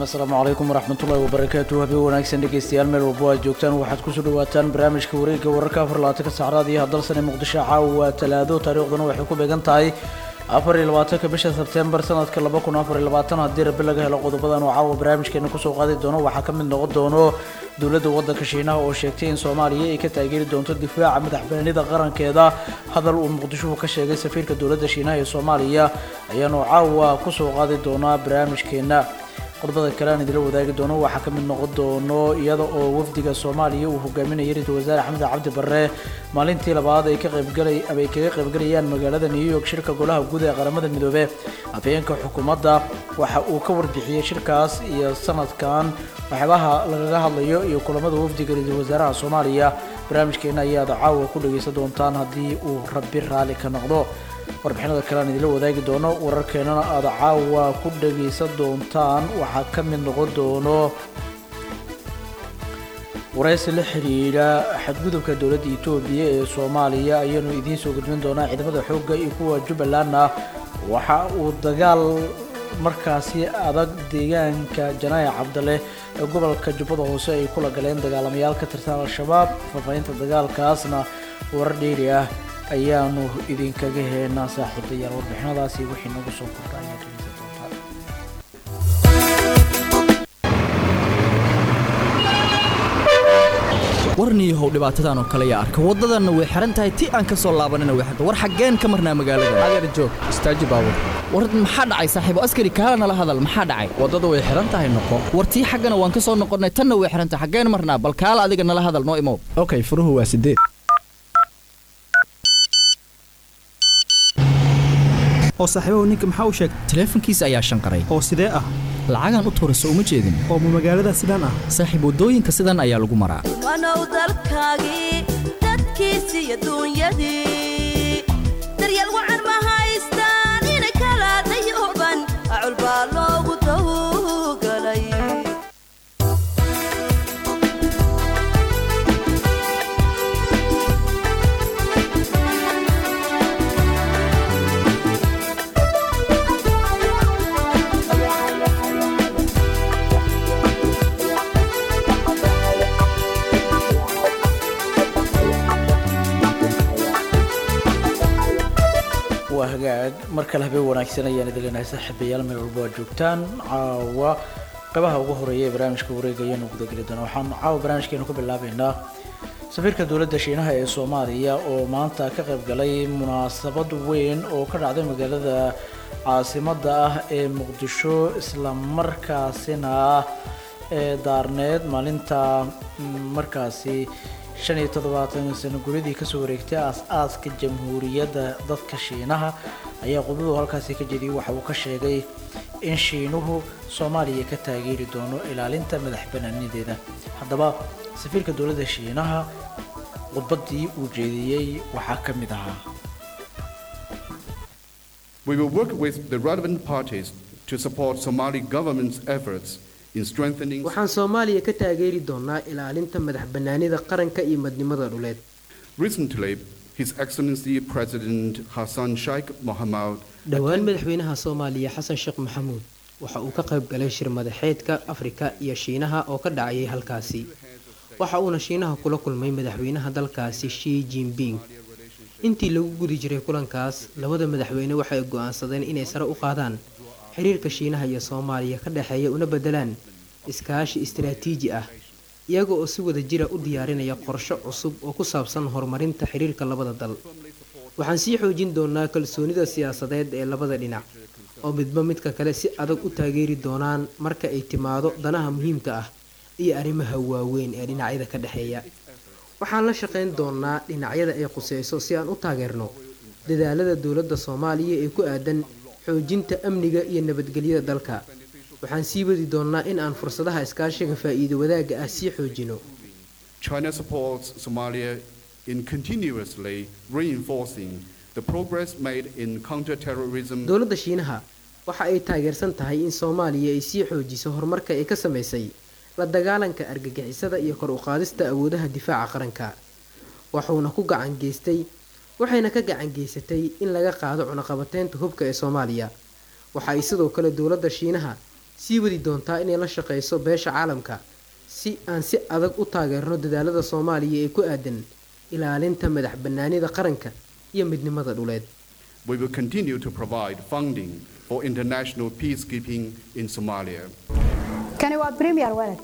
asalaamu calaykum waraxmatullahi wabarakaatu habeen wanaagsan dhegeystayaal meel walbo aad joogtaan waxaad kusoo dhawaataan barnaamijka wareegga wararka afar labaatanka saacadaad iyo hadalsan ee muqdisho caawa waa talaado taariikhduna waxay ku beegan tahay afar iyo labaatanka bisha sebtembar sanadka laba kun afar iyo labaatan haddii rabi laga helo qodobadan oo caawa barnaamijkeena kusoo qaadi doono waxaa ka mid noqon doono dowladda waddanka shiinaha oo sheegtay in soomaaliya ay ka taageeri doonto difaaca madaxbannaanida qarankeeda hadal uu muqdishuhu ka sheegay safiirka dowladda shiinaha ee soomaaliya ayaanu caawa kusoo qaadi doonaa barnaamijkeena qodobada kale aan idila wadaagi doono waxaa ka mid noqon doono iyada oo wafdiga soomaaliya uu hogaaminayay ra-iisul wasaare axmed cabdi barre maalintii labaad ay ka qaybgalay ama ay kaga qaybgalayaan magaalada new york shirka golaha guud ee qaramada midoobe afhayeenka xukuumadda waxa uu ka warbixiyey shirkaas iyo sanadkan waxyaabaha lagaga hadlayo iyo kulamada wafdiga ra-iisul wasaaraha soomaaliya barnaamijkeena ayaad caawa ku dhagaysan doontaan haddii uu rabbi raalli ka noqdo warbixinada kale aan idila wadaagi doono wararkeenana aada caawa ku dhagaysan doontaan waxaa ka mid noqon doono waraysi la xidhiidha xadgudubka dowladda etoobiya ee soomaaliya ayaanu idiin soo gudbin doonaa ciidamada xoogga iyo kuwa jubbalandna waxa uu dagaal markaasi adag deegaanka janaaye cabdale ee gobolka jubbada hoose ay kula galeen dagaalamayaal ka tirsan al-shabaab faahfaahinta dagaalkaasna warar dheeri ah ayaanu idinkaga heenaa saaxiibayaal warbixinadaasi wixii nagu soo kordha ayaad dhegeysan doontaan warniyahow dhibaatadan oo kale yaa arka waddadanna way xihan tahay ti aan ka soo laabanina way xirta war xaggeen ka marnaa magaalada adeer joog istaaji baabur war maxaa dhacay saaxiibo askari kaala nala hadal maxaa dhacay waddadu way xihan tahay noqo war tii xaggana waan ka soo noqonnay tanna way xihan tahay xaggeen marnaa bal kaala adiga nala hadal noo imow okay furuhu waa sideed oo saaxiibahu ninka maxaa u sheegay taleefankiisa ayaa shanqaray oo sidee ah lacagaan u tuurayso uma jeedin oo ma magaalada sidaan ah saaxiib waddooyinka sidan ayaa lagu maraa wanow dalkaagii dadkiisii adduunyadii daryeel wacan ma haystaan ina kala dayuban acul baa loogu tawgalay waa hagaag mar kale habeen wanaagsan ayaan idin leenahay saaxiibayaal meel walba aad joogtaan caawa qabaha ugu horeeya ee barnaamijka wareega ayaanu gudageli doonaa waxaan caawa barnaamijkeenu ka bilaabeynaa safiirka dowladda shiinaha ee soomaaliya oo maanta ka qayb galay munaasabad weyn oo ka dhacday magaalada caasimadda ah ee muqdisho islamarkaasina ee daarneed maalinta markaasi shan iyo toddobaatan sano guryadii kasoo wareegtay aas-aaska jamhuuriyadda dadka shiinaha ayaa qudadu halkaasi ka jediyay waxa uu ka sheegay in shiinuhu soomaaliya ka taageeri doono ilaalinta madax banaanideeda haddaba safiirka dowladda shiinaha khudbaddii uu jeediyey waxaa ka mid ahaa We will work with the relevant parties to support Somali government's efforts in strengthening waxaan soomaaliya ka taageeri doonaa ilaalinta madax bannaanida qaranka iyo madnimada dhuleed Recently, His Excellency President Hassan Sheikh Mohamud dhowaan madaxweynaha soomaaliya xasan sheekh maxamuud waxa uu ka qayb galay shir madaxeedka afrika iyo shiinaha oo ka dhacayay halkaasi waxa uuna shiinaha kula kulmay madaxweynaha dalkaasi shi jinping intii lagu gudi jiray kulankaas labada madaxweyne waxay go'aansadeen inay sare u qaadaan xiriirka shiinaha iyo soomaaliya ka dhexeeya una beddelaan iskaashi istaraatiiji ah iyaga oo si wada jira u diyaarinaya qorsho cusub oo ku saabsan horumarinta xiriirka labada dal waxaan sii xoojin doonaa kalsoonida siyaasadeed ee labada dhinac oo midba midka kale si adag u taageeri doonaan marka ay timaado danaha muhiimka ah iyo arrimaha waaweyn ee dhinacyada ka dhexeeya waxaan la shaqayn doonaa dhinacyada ay quseyso si aan u taageerno dadaalada dowladda soomaaliya ee ku aadan xoojinta amniga iyo nabadgelyada dalka waxaan sii wadi doonnaa in aan fursadaha iskaashiga faa'iido wadaagga ah sii xoojino China supports Somalia in continuously reinforcing the progress made in counter-terrorism dowladda shiinaha waxa ay taageersan tahay in soomaaliya ay sii xoojiso horumarka ay ka samaysay la dagaalanka argagixisada iyo kor u qaadista awoodaha difaaca qaranka wuxuuna ku gacan geystay waxayna ka gacan geysatay in laga qaado cunaqabateynta hubka ee soomaaliya waxa ay sidoo kale dowladda shiinaha sii wadi doontaa inay la shaqeyso beesha caalamka si aan si adag u taageerno dadaalada soomaaliya ee ku aadan ilaalinta madax bannaanida qaranka iyo midnimada dhuleed We will continue to provide funding for international peacekeeping in Somalia. kani waa premier walad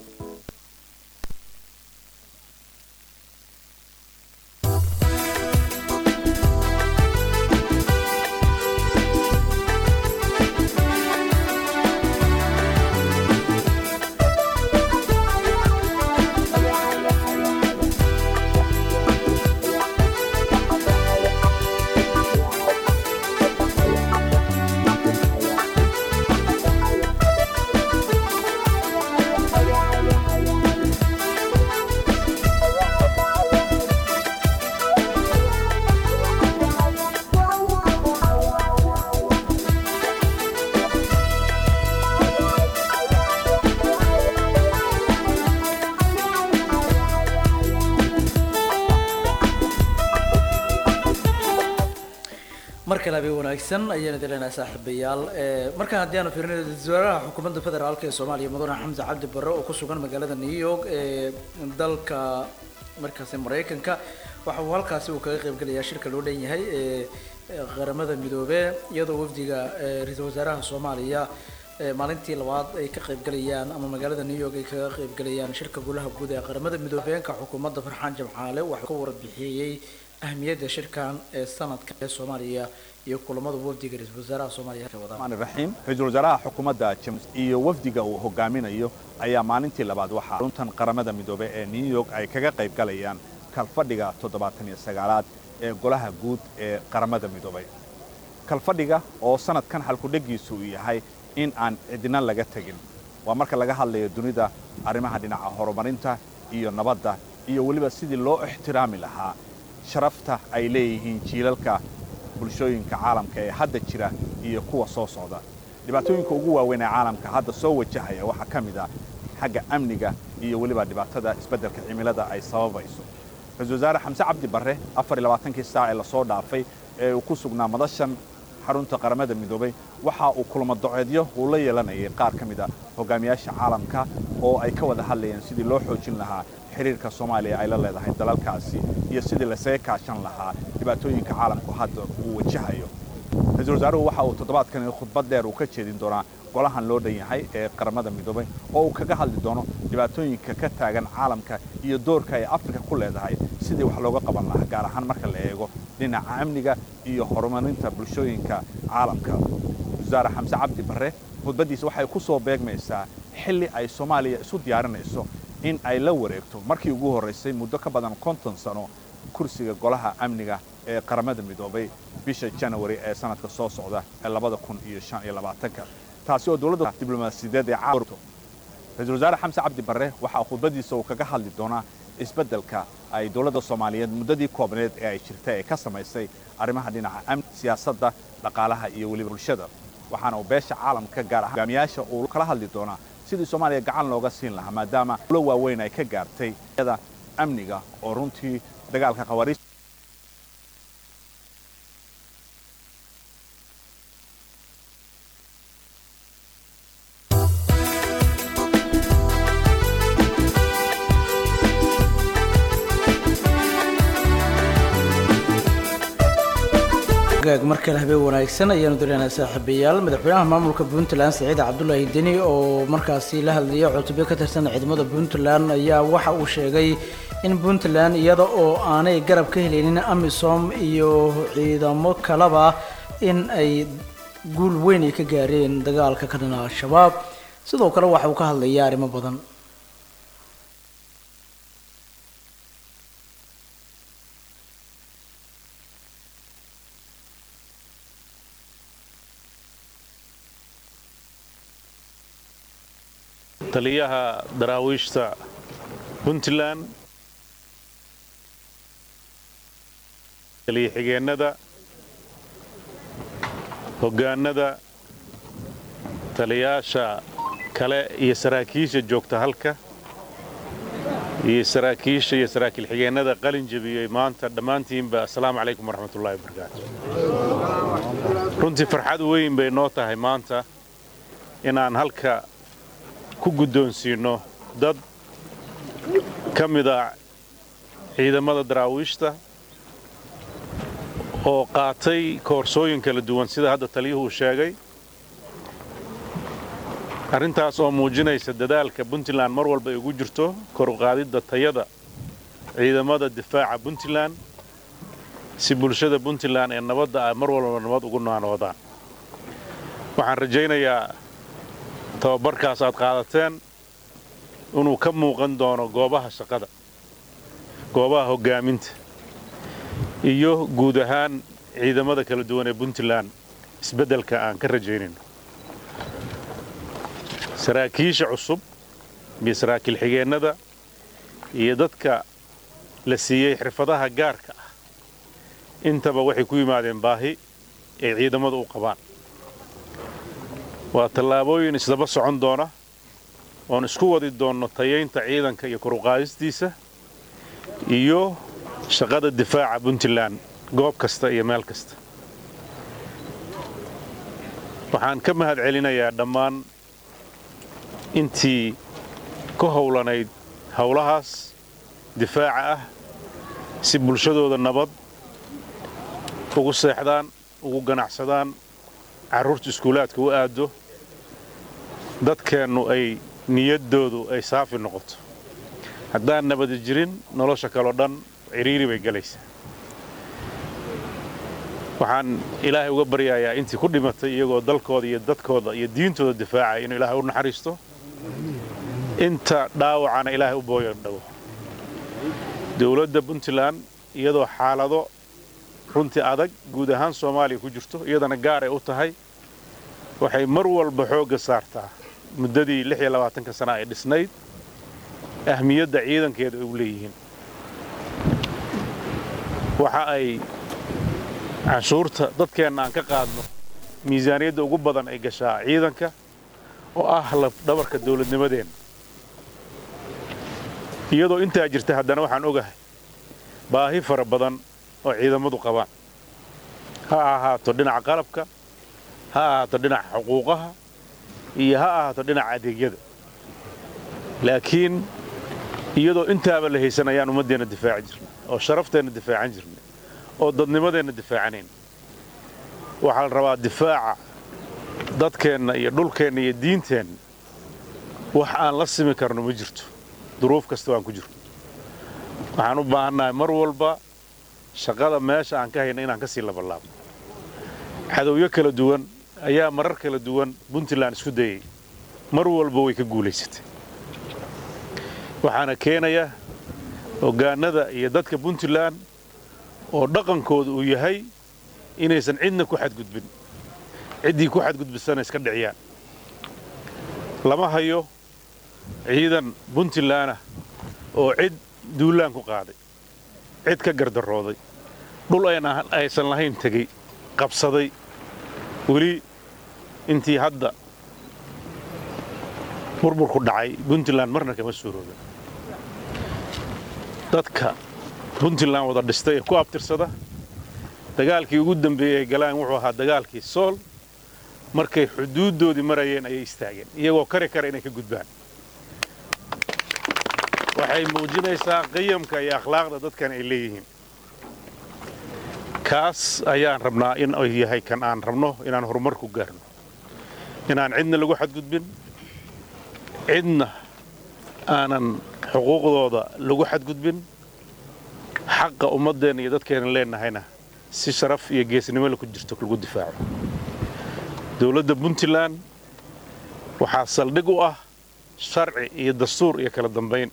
mar kale habeen wanaagsan ayaan idin leenahay saaxiibayaal ee markaan haddii aanu fiirinayo wasaaraha xukuumadda federaalka ee soomaaliya mudane xamse cabdi barre oo ku sugan magaalada new york ee dalka markaasi maraykanka waxa uu halkaasi uu kaga qaybgelayaa shirka loo dhan yahay ee ee qaramada midoobee iyadoo wafdiga ee ra-iisul wasaaraha soomaaliya ee maalintii labaad ay ka qaybgalayaan ama magaalada new york ay kaga qaybgalayaan shirka golaha guud ee qaramada midoobeenka xukuumadda farxaan jamcaale waxaa ka warbixiyey ahmiyadda shirkan ee sanadka ee soomaaliya iyo kulamada wafdiga ra-iisul wasaaraha soomaaliya ka wada الرحمن الرحيم رئيسul wasaaraha xukuumadda james iyo wafdiga uu hogaaminayo ayaa maalintii labaad waxaa runtan qaramada midoobay ee new york ay kaga qayb galayaan kalfadhiga toddobaatan iyo sagaalaad ee golaha guud ee qaramada midoobay kalfadhiga oo sanadkan halkudhegiisu uu yahay in aan cidina laga tegin waa marka laga hadlayo dunida arrimaha dhinaca horumarinta iyo nabadda iyo weliba sidii loo ixtiraami lahaa sharafta ay leeyihiin jiilalka bulshooyinka caalamka ee hadda jira iyo kuwa soo socda dhibaatooyinka ugu waaweyn ee caalamka hadda soo wajahaya waxaa ka mid ah xagga amniga iyo weliba dhibaatada isbeddelka cimilada ay sababayso ra-isul wasaare xamse cabdi barre afar iyo labaatankii saac ee lasoo dhaafay ee uu ku sugnaa madashan xarunta qaramada midoobay waxa uu kulamo doceedyo uu la yeelanayay qaar ka mid a hogaamiyaasha caalamka oo ay ka wada hadlayeen sidii loo xoojin lahaa xiriirka soomaaliya ay la leedahay dalalkaasi iyo sidii lasaga kaashan lahaa dhibaatooyinka caalamku hadda uu wajahayo ra-iisul wasaaruhu waxa uu toddobaadkani khudbad dheer uu ka jeedin doonaa golahan loo dhan yahay ee qaramada midoobay oo uu kaga hadli doono dhibaatooyinka ka taagan caalamka iyo doorka ay afrika ku leedahay sidii wax looga qaban lahaa gaar ahaan marka la eego dhinaca amniga iyo horumarinta bulshooyinka caalamka wasaare xamse cabdi barre khudbaddiisa waxay ku soo beegmaysaa xilli ay soomaaliya isu diyaarinayso in ay la wareegto markii ugu horraysay muddo ka badan konton sano kursiga golaha amniga ee qaramada midoobay bisha janawari ee sanadka soo socda ee labada kun iyo shan iyo labaatanka taasi oo dowladda diblomaasiyadeed ee caalamka ra-iisul wasaare xamse cabdi barre waxaa khudbaddiisa uu kaga hadli doonaa isbeddelka ay dowladda soomaaliyeed muddadii koobneed ee ay jirta ee ka samaysay arrimaha dhinaca amni siyaasadda dhaqaalaha iyo weliba bulshada waxaana uu beesha caalamka gaar ahaan hogaamiyaasha uu kala hadli doonaa sidii soomaaliya gacan looga siin lahaa maadaama ulo waaweyn ay ka gaartay da amniga oo runtii dagaalka khawaariij gaag markale habeen wanaagsan ayaanu dareynaa saaxiibayaal madaxweynaha maamulka puntland saciid cabdulaahi deni oo markaasi la hadlaya cutubyo ka tirsan ciidamada puntland ayaa waxa uu sheegay in puntland iyada oo aanay garab ka helaynin amisom iyo ciidamo kaleba in ay guul weyn ay ka gaareen dagaalka ka dhana al-shabaab sidoo kale waxa uu ka hadlaya arrimo badan taliyaha daraawiishta puntland taliya xigeennada hoggaanada taliyaasha kale iyo saraakiisha joogta halka iyo saraakiisha iyo saraakiil xigeennada qalin jebiyey maanta dhammaantiinba assalaamu calaykum waraxmatullahi wabarakaatu runtii farxad weyn bay noo tahay maanta inaan halka ku guddoonsiinno dad ka mid ah ciidamada daraawiishta oo qaatay koorsooyin kala duwan sida hadda taliyuhu uu sheegay arrintaas oo muujinaysa dadaalka puntland mar walba ay ugu jirto kor u qaadidda tayada ciidamada difaaca puntland si bulshada puntland ee nabadda ah mar walba nabad ugu naanoodaan waxaan rajaynayaa tababarkaas aad qaadateen inuu ka muuqan doono goobaha shaqada goobaha hoggaaminta iyo guud ahaan ciidamada kala duwan ee puntland isbeddelka aan ka rajaynayno saraakiisha cusub iyo saraakiil xigeennada iyo dadka la siiyey xirfadaha gaarka ah intaba waxay ku yimaadeen baahi ay ciidamadu u qabaan waa tallaabooyin isdaba socon doona oon isku wadi doonno tayaynta ciidanka iyo koruqaadistiisa iyo shaqada difaaca puntland goob kasta iyo meel kasta waxaan ka mahad celinayaa dhammaan intii ka howlanayd howlahaas difaaca ah si bulshadooda nabad ugu seexdaan ugu ganacsadaan carruurta iskuulaadka u aaddo dadkeennu ay niyaddoodu ay saafi noqoto haddaan nabadi jirin nolosha kaleo dhan cidhiiri bay gelaysaa waxaan ilaahay uga baryayaa intii ku dhimatay iyagoo dalkooda iyo dadkooda iyo diintooda difaacaya inuu ilaahay u naxariisto inta dhaawacana ilaahay u booyan dhawo dowladda puntland iyadoo xaalado runtii adag guud ahaan soomaaliya ku jirto iyadana gaar ay u tahay waxay mar walba xoogga saartaa muddadii lix iyo labaatanka sana ay dhisnayd ahmiyadda ciidankeeda ay u leeyihiin waxa ay canshuurta dadkeenna aan ka qaadno miisaaniyadda ugu badan ay gashaa ciidanka oo ah lafdhabarka dawladnimadeenna iyadoo intaa jirta haddana waxaan ogahay baahi fara badan oo ciidamadu qabaan ha ahaato dhinaca qalabka ha ahaato dhinaca xuquuqaha iyo ha ahaato dhinaca adeegyada laakiin iyadoo intaaba la haysan ayaan ummaddeenna difaaci jirnay oo sharafteenna difaacan jirnay oo dadnimadeenna difaacanayn waxaa la rabaa difaaca dadkeenna iyo dhulkeenna iyo diinteenna wax aan la simi karno ma jirto duruuf kasta waan ku jirno waxaan u baahannahay mar walba shaqada meesha aan ka hayna inaan ka sii labalaabno cadowyo kala duwan ayaa marar kala duwan puntland isku dayay mar walba way ka guulaysatay waxaana keenaya hoggaanada iyo dadka puntland oo dhaqankooda uu yahay inaysan cidna ku xadgudbin ciddii ku xadgudbisana iska dhiciyaan lama hayo ciidan puntlandah oo cid duulaan ku qaaday cid ka gardarooday dhul aysan lahayn tegey qabsaday weli intii hadda burburku dhacay puntland marna kama suuroobin dadka puntland wada dhistay ee ku abtirsada dagaalkii ugu dambeeyey ay galaan wuxuu ahaa dagaalkii sool markay xuduuddoodii marayeen ayay istaageen iyagoo kari kara inay ka gudbaan waxay muujinaysaa qiyamka iyo akhlaaqda dadkan ay leeyihiin kaas ayaan rabnaa in ay yahay kan aan rabno inaan horumar ku gaarno inaan cidna lagu xadgudbin cidna aanan xuquuqdooda lagu xadgudbin xaqa ummaddeenna iyo dadkeena leenahayna si sharaf iyo geesnimole ku jirto lagu difaaco dowladda puntland waxaa saldhig u ah sharci iyo dastuur iyo kala dambayn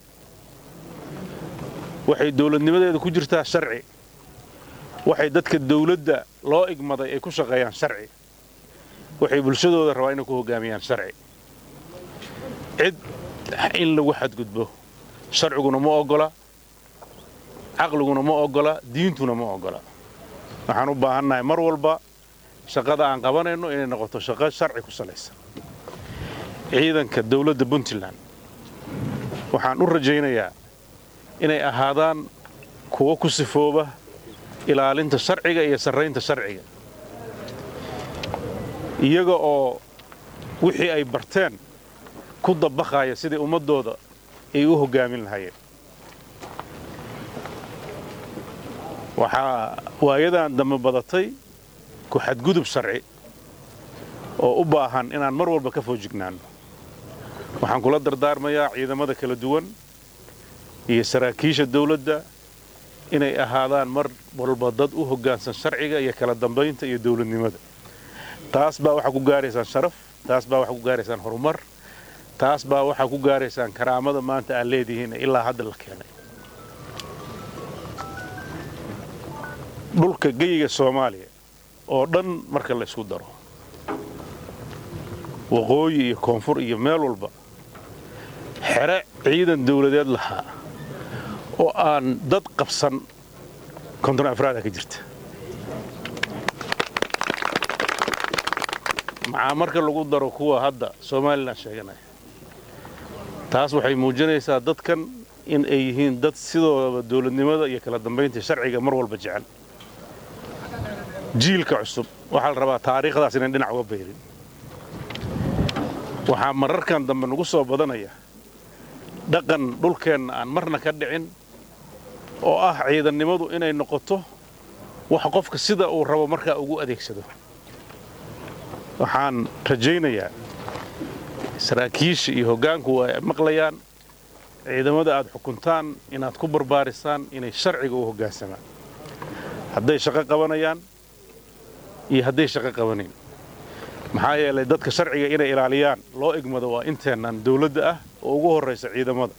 waxay dowladnimadeeda ku jirtaa sharci waxay dadka dawladda loo igmaday ay ku shaqeeyaan sharci waxay bulshadooda rabaa inay ku hoggaamiyaan sharci cid in lagu xadgudbo sharciguna ma oggola caqliguna ma oggola diintuna ma oggola waxaan u baahannahay mar walba shaqada aan qabanayno inay noqoto shaqo sharci ku salaysan ciidanka dawladda puntland waxaan u rajaynayaa inay ahaadaan kuwo ku sifooba ilaalinta sharciga iyo sarraynta sharciga iyaga oo wixii ay barteen ku dabaqaya sidii ummaddooda ay u hoggaamin lahaayeen waxaa waayadan dambe badatay ku xadgudub sharci oo u baahan inaan mar walba ka foojignaanno waxaan kula dardaarmayaa ciidamada kala duwan iyo saraakiisha dawladda inay ahaadaan mar walba dad u hoggaansan sharciga iyo kala dambaynta iyo dawladnimada taas baa waxaa ku gaaraysaan sharaf taas baa waxaa ku gaaraysaan horumar taas baa waxaa ku gaaraysaan karaamada maanta aad leedihiin ee ilaa hadda la keenay dhulka geyiga soomaaliya oo dhan marka la isku daro waqooyi iyo koonfur iyo meel walba xere ciidan dawladeed lahaa oo aan dad qabsan konton afraada ka jirta maxaa marka lagu daro kuwa hadda somalilan sheeganaya taas waxay muujinaysaa dadkan in ay yihiin dad sidoodaba dawladnimada iyo kala dambaynta sharciga mar walba jecel jiilka cusub waxaa la rabaa taariikhdaas inaan dhinac uga bayrin waxaa mararkan dambe nagu soo badanaya dhaqan dhulkeenna aan marna ka dhicin oo ah ciidannimadu inay noqoto wax qofka sida uu rabo markaa ugu adeegsado waxaan rajaynayaa saraakiisha iyo hoggaanku waa maqlayaan ciidamada aad xukuntaan inaad ku barbaarisaan inay sharciga u hoggaansamaan hadday shaqo qabanayaan iyo hadday shaqo qabanayn maxaa yeelay dadka sharciga inay ilaaliyaan loo egmado waa inteennan dawladda ah oo ugu horraysa ciidamada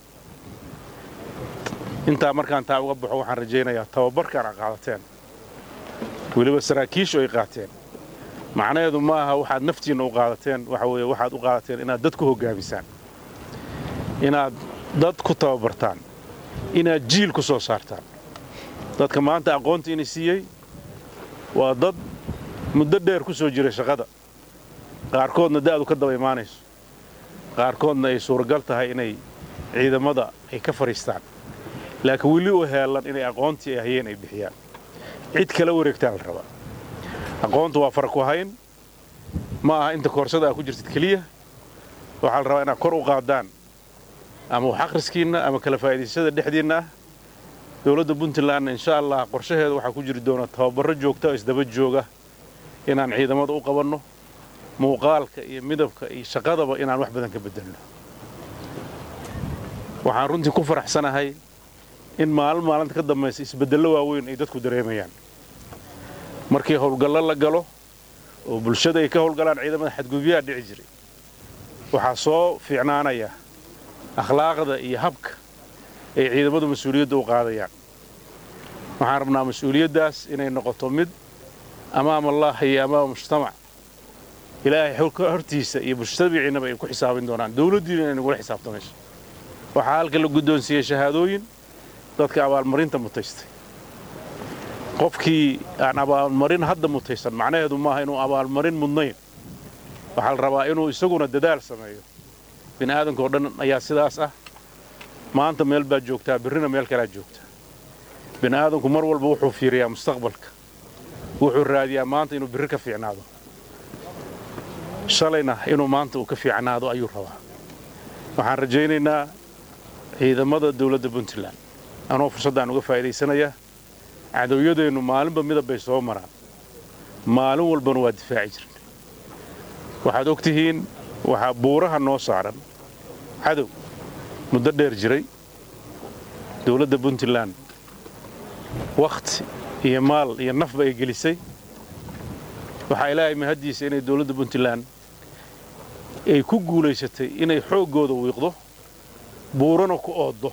intaa markaan taa uga baxo waxaan rajaynayaa tababarkaan a qaadateen weliba saraakiishu ay qaateen macnaheedu ma aha waxaad naftiinna u qaadateen waxa weeye waxaad u qaadateen inaad dad ku hoggaamisaan inaad dad ku tababartaan inaad jiil ku soo saartaan dadka maanta aqoonta inay siiyey waa dad muddo dheer ku soo jiray shaqada qaarkoodna da'du ka daba imaanayso qaarkoodna ay suuragal tahay inay ciidamada ay ka fadhiistaan laakiin weli u heellan inay aqoontii ay hayeen ay bixiyaan cid kala wareegtaa la rabaa aqoontu waa fara ku hayn ma aha inta koorsada aa ku jirtid keliya waxaa la rabaa inaad kor u qaadaan ama wax akhriskiinna ama kala faa'iidaysada dhexdiinna ah dowladda puntlandna insha allah qorshaheeda waxaa ku jiri doona tababarro joogta oo isdaba jooga inaan ciidamada u qabanno muuqaalka iyo midabka iyo shaqadaba inaan wax badan ka beddelno waxaan runtii ku faraxsanahay in maalin maalinta ka dambaysa isbeddello waaweyn ay dadku dareemayaan markii howlgallo la galo oo bulshada ay ka howlgalaan ciidamada xadgudubyaha dhici jiray waxaa soo fiicnaanaya akhlaaqda iyo habka ay ciidamadu mas-uuliyadda u qaadayaan waxaan rabnaa mas-uuliyaddaas inay noqoto mid amaam allah iyo amaama mujtamac ilaahay hortiisa iyo mujtamaciinnaba ay ku xisaabin doonaan dawladdiina inay nagula xisaabtamayso waxaa halka la guddoonsiiyey shahaadooyin dadka abaalmarinta mutaystay qofkii aan abaalmarin hadda mutaysan macnaheedu maaha inuu abaalmarin mudnayn waxaa la rabaa inuu isaguna dadaal sameeyo bini aadamkaoo dhan ayaa sidaas ah maanta meel baad joogtaa birrina meel kalaad joogtaa bini aadamku mar walba wuxuu fiiriyaa mustaqbalka wuxuu raadiyaa maanta inuu birri ka fiicnaado shalayna inuu maanta uu ka fiicnaado ayuu rabaa waxaan rajaynaynaa ciidamada dawladda puntland anoo fursaddaan uga faa'iidaysanayaa cadowyadeennu maalinba midab bay soo maraan maalin walbana waa difaaci jirna waxaad og tihiin waxaa buuraha noo saaran cadow muddo dheer jiray dawladda puntland wakhti iyo maal iyo nafba ay gelisay waxaa ilaahay mahaddiisa inay dawladda puntland ay ku guulaysatay inay xooggooda wiiqdo buurana ku ooddo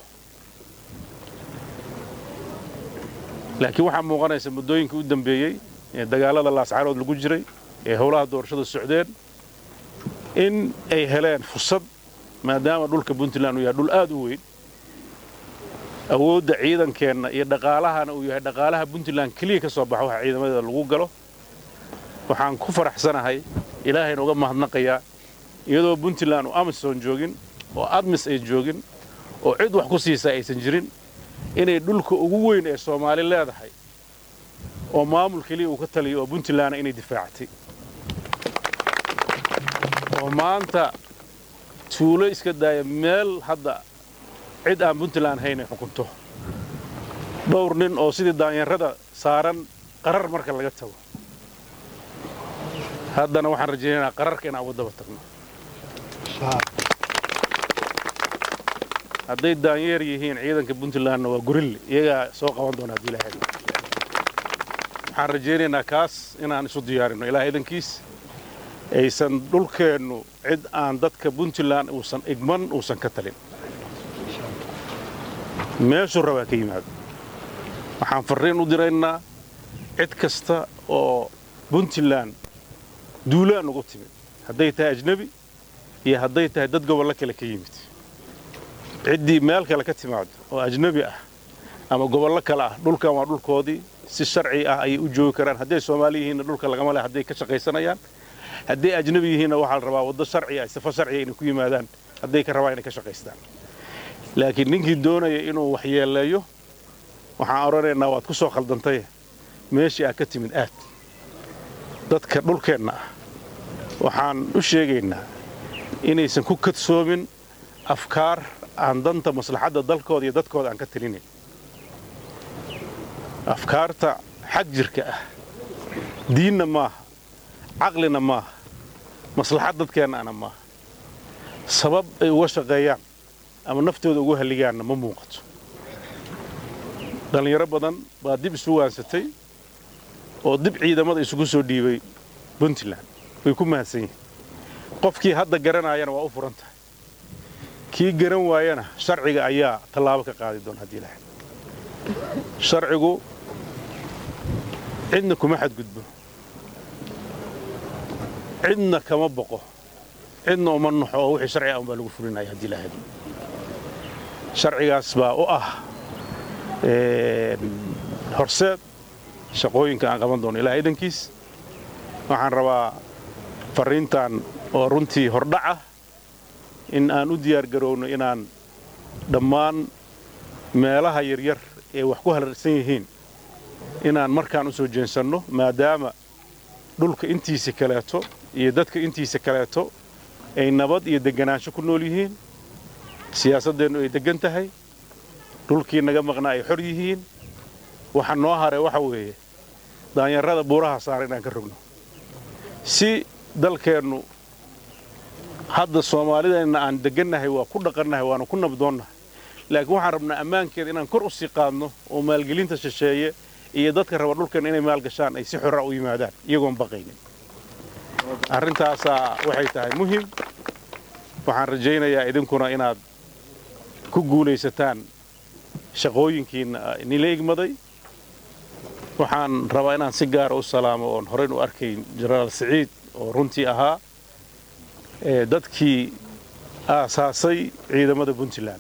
laakiin waxaa muuqanaysa muddooyinkii u dambeeyey ee dagaallada laascarood lagu jiray ee howlaha doorashada socdeen in ay heleen fursad maadaama dhulka puntland uu yahay dhul aad u weyn awoodda ciidankeenna iyo dhaqaalahana uu yahay dhaqaalaha puntland keliya ka soo baxa waxa ciidamadeeda lagu galo waxaan ku faraxsanahay ilaahayna uga mahadnaqayaa iyadoo puntland uu amisom joogin oo admis ay joogin oo cid wax ku siisaa aysan jirin inay dhulka ugu weyn ee soomaali leedahay oo maamul keliya uu ka taliyo oo puntlandna inay difaactay oo maanta tuulo iska daaya meel hadda cid aan puntland haynay xukunto dhowr nin oo sidii daanyarada saaran qarar marka laga tago haddana waxaan rajaynaynaa qararka inaan uga daba tagno hadday daanyeer yihiin ciidanka puntlandna waa gurille iyagaa soo qaban doona haddii ilahay waxaan rajaynaynaa kaas inaan isu diyaarino ilaah idankiis aysan dhulkeennu cid aan dadka puntland uusan igman uusan ka talin meeshuu rabaa ka yimaado waxaan farriin u diraynaa cid kasta oo puntland duulaan ugu timid hadday tahay ajnebi iyo hadday tahay dad gobollo kale ka yimid ciddii meel kale ka timaado oo ajnebi ah ama gobollo kale ah dhulkan waa dhulkoodii si sharci ah ayay u joogi karaan hadday soomaali yihiinna dhulka lagama leh hadday ka shaqaysanayaan hadday ajnebi yihiinna waxaa la rabaa waddo sharci ah sifo sharciya inay ku yimaadaan hadday ka rabaan inay ka shaqaystaan laakiin ninkii doonaya inuu waxyeeleeyo waxaan odhanaynaa waad ku soo khaldantay meeshii aad ka timid aad dadka dhulkeenna ah waxaan u sheegaynaa inaysan ku kadsoomin afkaar aan danta maslaxadda dalkooda iyo dadkooda aan ka talinayn afkaarta xag jirka ah diinna maaha caqlina maaha maslaxad dadkeennaana maaha sabab ay uga shaqeeyaan ama naftooda ugu halligaanna ma muuqato dhallinyaro badan baa dib isu waansatay oo dib ciidamada isugu soo dhiibay puntland way ku mahadsan yihiin qofkii hadda garanaayana waa u furan tahay kii garan waayana sharciga ayaa tallaabo ka qaadi doona haddii ilahay sharcigu cidna kuma xadgudbo cidna kama boqo cidna uma naxo oo wixii sharci ah unbaa lagu fulinaya haddii ilahay sharcigaas baa u ah horseed shaqooyinka aan qaban doono ilaah idankiis waxaan rabaa farriintan oo runtii hordhac ah in aan u diyaar garowno inaan dhammaan meelaha yaryar ee wax ku halarsan yihiin inaan markaan u soo jeensanno maadaama dhulka intiisa kaleeto iyo dadka intiisa kaleeto ay nabad iyo degganaansho ku nool yihiin siyaasaddeennu ay deggan tahay dhulkii naga maqnaa ay xor yihiin waxa noo hare waxa weeye daanyarrada buuraha saara inaan ka rogno si dalkeennu hadda soomaalideenna aan deggannahay waa ku dhaqannahay waana ku nabdoonnahay laakiin waxaan rabnaa ammaankeeda inaan kor u sii qaadno oo maalgelinta shisheeye iyo dadka raba dhulkan inay maalgashaan ay si xora u yimaadaan iyagoon baqaynin arrintaasaa waxay tahay muhim waxaan rajaynayaa idinkuna inaad ku guulaysataan shaqooyinkiinna nila igmaday waxaan rabaa inaan si gaara u salaamo oon horeyn u arkayn jenaraal siciid oo runtii ahaa dadkii aasaasay ciidamada puntland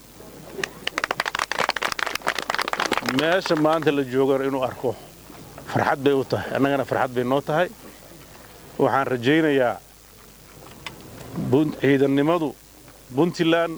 meesha maanta la joogana inuu arko farxad bay u tahay annagana farxad bay noo tahay waxaan rajaynayaa ciidannimadu puntland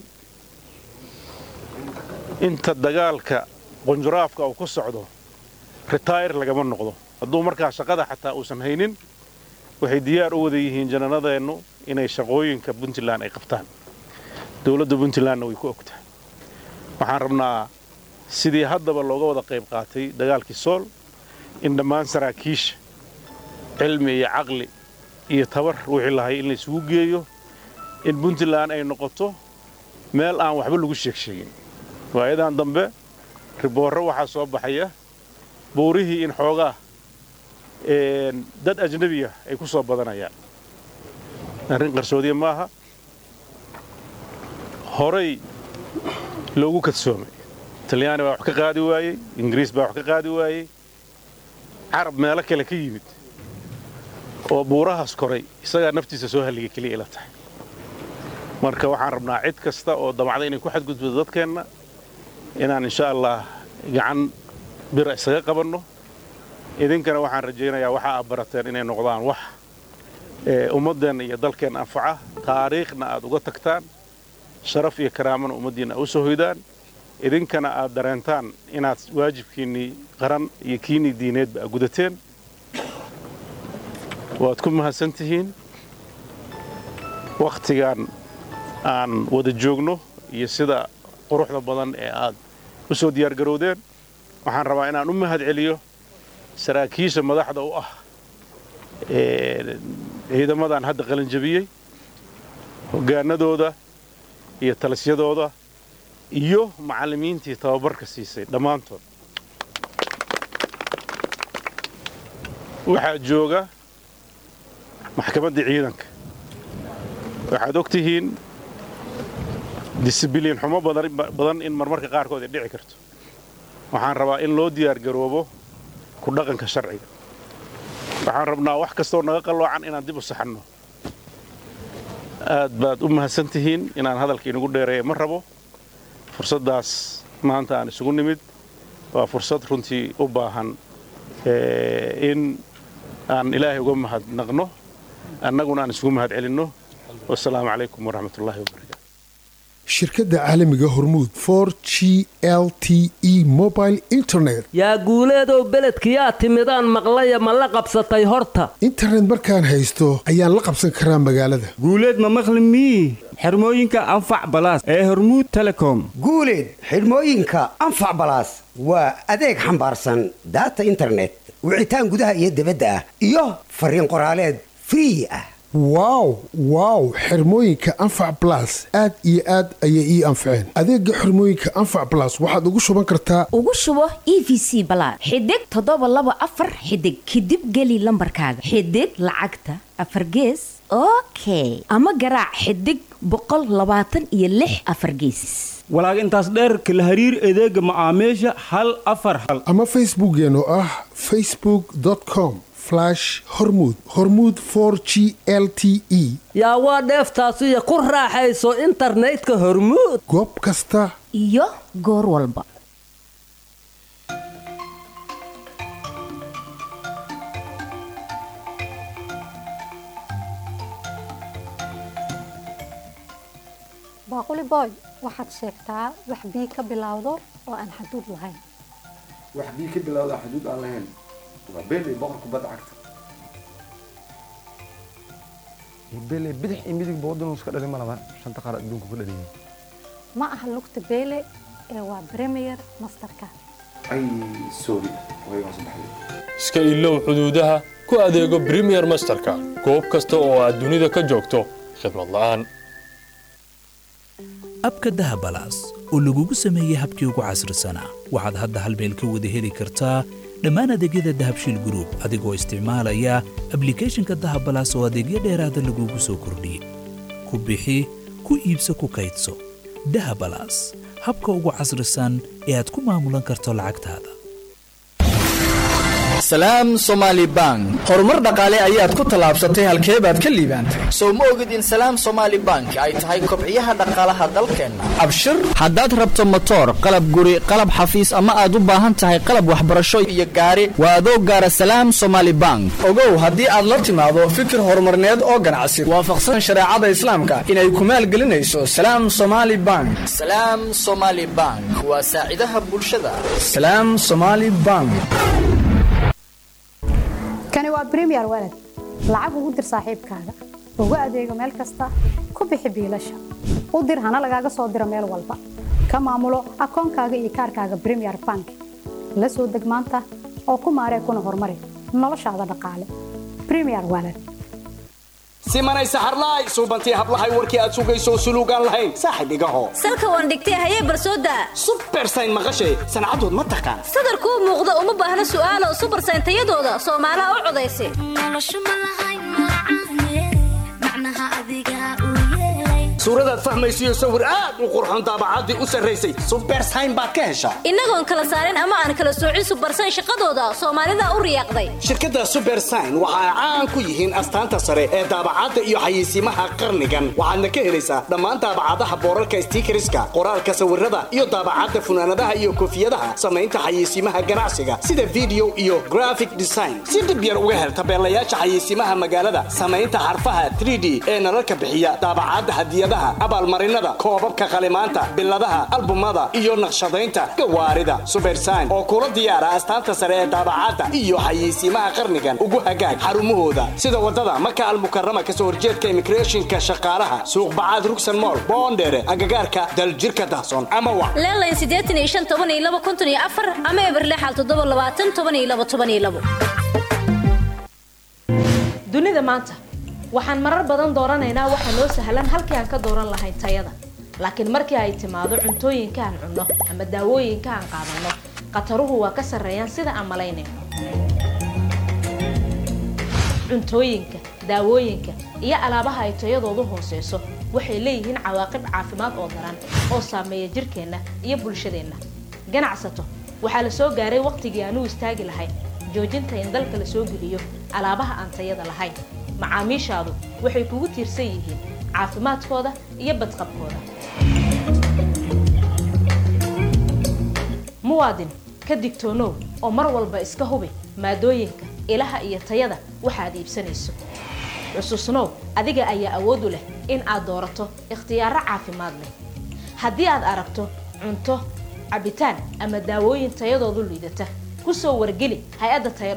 inta dagaalka qunjuraafka uu ku socdo retayr lagama noqdo hadduu markaa shaqada xataa uusan haynin waxay diyaar u wada yihiin jananadeennu inay shaqooyinka puntland ay qabtaan dowladda puntlandna way ku ogtahay waxaan rabnaa sidii haddaba looga wada qayb qaatay dagaalkii sool in dhammaan saraakiisha cilmi iyo caqli iyo tabar wixii lahay in laysugu geeyo in puntland ay noqoto meel aan waxba lagu sheeg sheegin waayadan dambe riboorro waxaa soo baxaya buurihii in xoogaa dad ajnebiya ay ku soo badanayaan arrin qarsoodiya maaha horay loogu kadsoomay talyaani baa wax ka qaadi waayey ingiriis baa wax ka qaadi waayey carab meelo kale ka yimid oo buurahaas koray isagaa naftiisa soo halliga keliya ila tahay marka waxaan rabnaa cid kasta oo damacda inay ku xadgudbado dadkeenna inaan insha allah gacan bira isaga qabanno idinkana waxaan rajaynayaa waxa aad barateen inay noqdaan wax ummaddeenna iyo dalkeenna anfaca taariikhna aad uga tagtaan sharaf iyo karaamana ummaddiinna a u soo hoydaan idinkana aad dareentaan inaad waajibkiinnii qaran iyo kiinnii diineedba a gudateen waad ku mahadsan tihiin wakhtigan aan wada joogno iyo sida quruxda badan ee aad u soo diyaargarowdeen waxaan rabaa inaan u mahad celiyo saraakiisha madaxda u ah ciidamadan hadda qalinjabiyey hoggaanadooda iyo talisyadooda iyo macallimiintii tababarka siisay dhammaantood waxaa jooga maxkamaddii ciidanka waxaad og tihiin disibiliin xumo badan in marmarka qaarkood ay dhici karto waxaan rabaa in loo diyaargaroobo ku dhaqanka sharciga waxaan rabnaa wax kastoo naga qalloocan inaan dib u saxanno aad baad u mahadsan tihiin inaan hadalka inagu dheereeya ma rabo fursaddaas maanta aan isugu nimid waa fursad runtii u baahan in aan ilaahay uga mahadnaqno annaguna aan isugu mahad celinno wasalaamu calaykum waraxmat ullahi wabarakatu shirkadda caalamiga hormuud for g l t e mobile internet yaa guuleedow beledkiyaa timidaan maqlaya ma la qabsatay horta internet markaan haysto ayaan la qabsan karaa magaalada guuleed ma maqli mii xirmooyinka anfac balaas ee hormuud telecom guuleed xidhmooyinka anfac balaas waa adeeg xambaarsan daata internet wicitaan gudaha iyo dibadda ah iyo fariin qoraaleed free ah wow wow xirmooyinka anfac balas aad iyo aad ayay ii anfaceen adeega xirmooyinka anfac balas waxaad ugu shuban kartaa ugu shubo e v c balaad xidig toddoba laba afar xidig kadib geli lambarkaaga xidig lacagta afar gees okay ama garaac xidig boqol labaatan iyo lix afar geesis walaag intaas dheerka la hariir adeega macaamiisha hal afar hal ama facebookeen oo ah facebook com hormud hormuud for g l t e yaa waa dheeftaasiyo ku raaxayso internetka hormuud goob kasta iyo goor walba baaquli boy waxaad sheegtaa wax bii ka bilowdo oo aan xaduud lahayn wax bii ka bilowda xuduud aan lahayn waa beeley boqor kubadda cagta beeley bidix iyo midig boodin iska dhalin ma laban shanta qaar adduunka ku dhaliyay ma aha lugta beele ee waa premier masterka ay sorry waygaan saddexday iska ilow xuduudaha ku adeego premier masterka goob kasta oo aad dunida ka joogto khidmad la'aan abka dahabalaas oo lagugu sameeyey habkii ugu casrisanaa waxaad hadda hal meel ka wada heli kartaa dhammaan adeegyada dahabshiil gruub adigoo isticmaalaya ablikhethonka dahabalaas oo adeegyo dheeraada lagugu soo kordhiyey ku bixi ku iibso ku kaydso dahabalaas habka ugu casrisan ee aad ku maamulan karto lacagtaada salaam somaali bank horumar dhaqaale ayaad ku tallaabsatay halkee baad ka liibaantay sow ma ogid in salaam somaali bank ay tahay kobciyaha dhaqaalaha dalkeenna abshir haddaad rabto motoor qalab guri qalab xafiis ama aad u baahan tahay qalab waxbarasho iyo gaari waa adoo gaara salaam somaali bank ogow haddii aad la timaado fikir horumarneed oo ganacsi waafaqsan shareecada islaamka inay ku maalgelinayso salaam somaali bank salaam somaali bank waa saacidaha bulshada salaam somaali bank kani waa bremier walad lacag ugu dir saaxiibkaaga ugu adeego meel kasta ku bixi biilasha u dir hana lagaaga soo diro meel walba ka maamulo akoonkaaga iyo kaarkaaga bremier bank la soo deg maanta oo ku maaree kuna horumari noloshaada dhaqaale bremier walad simanay saxarlaay suubantii hablahay warkii aad sugayso suluugaan lahayn saaxib igaho salka waan dhigtay hayee barsooda subersayn maqashay sancadood ma taqaan sadarkuu muuqda uma baahna su'aalo subersayn tayadooda soomaalaha u codaysa suuradaad fahmaysiyo sawir aad u qurxon daabacaddii u sarraysay subersayn baad ka heshaa innagoon kala saarin ama aan kala soocin subersayn shaqadooda soomaalida u riyaaqday shirkadda subersayn waxa ay caan ku yihiin astaanta sare ee daabacadda iyo xayeysiimaha qarnigan waxaadna ka helaysaa dhammaan daabacadaha boorarka stiikariska qoraalka sawirada iyo daabacadda funaanadaha iyo koofiyadaha samaynta xayeysiimaha ganacsiga sida video iyo graphic design si dhib yar uga hel tabeelayaasha xayeysiimaha magaalada samaynta xarfaha 3d ee nalalka bixiya daabacadda hadiyadaha hadiyadaha abaalmarinada koobabka qalimaanta biladaha albumada iyo naqshadaynta gawaarida subersign oo kula diyaara astaanta sare ee daabacadda iyo xayeysiimaha qarnigan ugu hagaag xarumahooda sida wadada maka almukarama kasoo horjeedka immigrationka shaqaalaha suuq bacaad rugsan mool boondheere agagaarka daljirka dahsoon ama wac leelayn siddeetan iyo shan toban iyo laba konton iyo afar ama eberlexal toddoba labaatan toban iyo laba toban iyo labo dunida maanta waxaan marar badan dooranaynaa waxa noo sahlan halkii aan ka dooran lahayn tayada laakiin markii ay timaado cuntooyinka aan cunno ama daawooyinka aan qaadanno khataruhu waa ka sarreeyaan sida aan malaynayno cuntooyinka daawooyinka iyo alaabaha ay tayadoodu hooseyso waxay leeyihiin cawaaqib caafimaad oo daran oo saameeya jirkeenna iyo bulshadeenna ganacsato waxaa la soo gaaray wakhtigii aan u istaagi lahayn joojinta in dalka la soo geliyo alaabaha aan tayada lahayn macaamiishaadu waxay kugu tiirsan yihiin caafimaadkooda iyo badqabkooda muwaadin ka digtoonow oo mar walba iska hubi maadooyinka ilaha iyo tayada waxaad iibsanayso xusuusnow adiga ayaa awood u leh in aad doorato ikhtiyaaro caafimaad leh haddii aad aragto cunto cabitaan ama daawooyin tayadoodu liidata ku soo wargeli hay-adda taya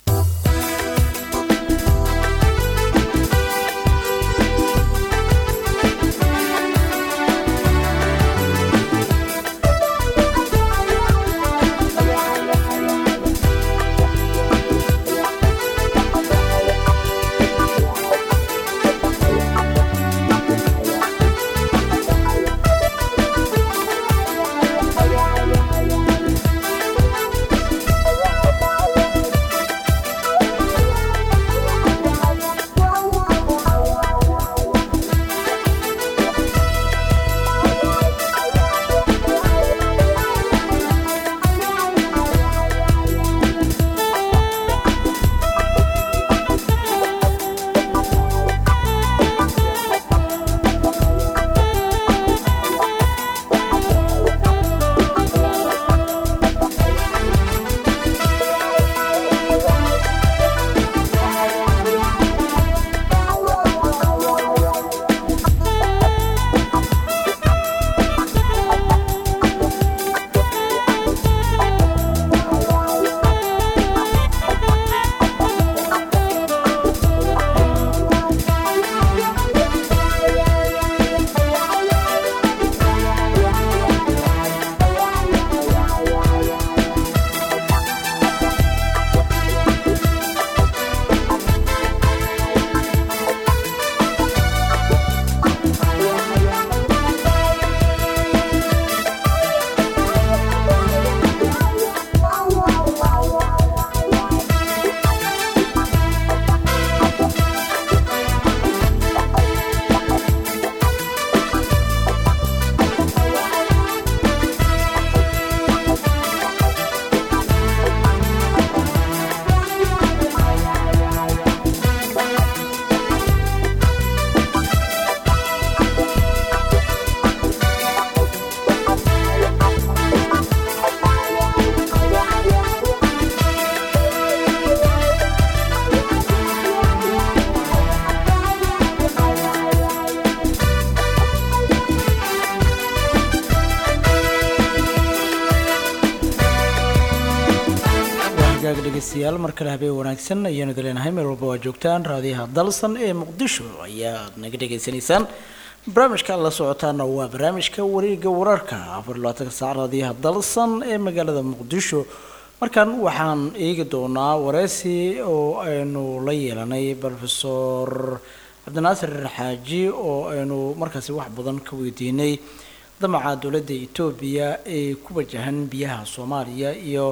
gaag dhegeystayaal mar kale habeen wanaagsan ayaanu idin leenahay meel walba waa joogtaan raadiyaha dalsan ee muqdisho ayaad naga dhegaysanaysaan barnaamijka la socotaana waa barnaamijka wareega wararka afar iyo labaatanka saac raadiyaha dalsan ee magaalada muqdisho markan waxaan eegi doonaa wareysi oo aynu la yeelanay profesor cabdinaasir xaaji oo aynu markaasi wax badan ka weydiinay damaca dowladda etoobiya ee ku wajahan biyaha soomaaliya iyo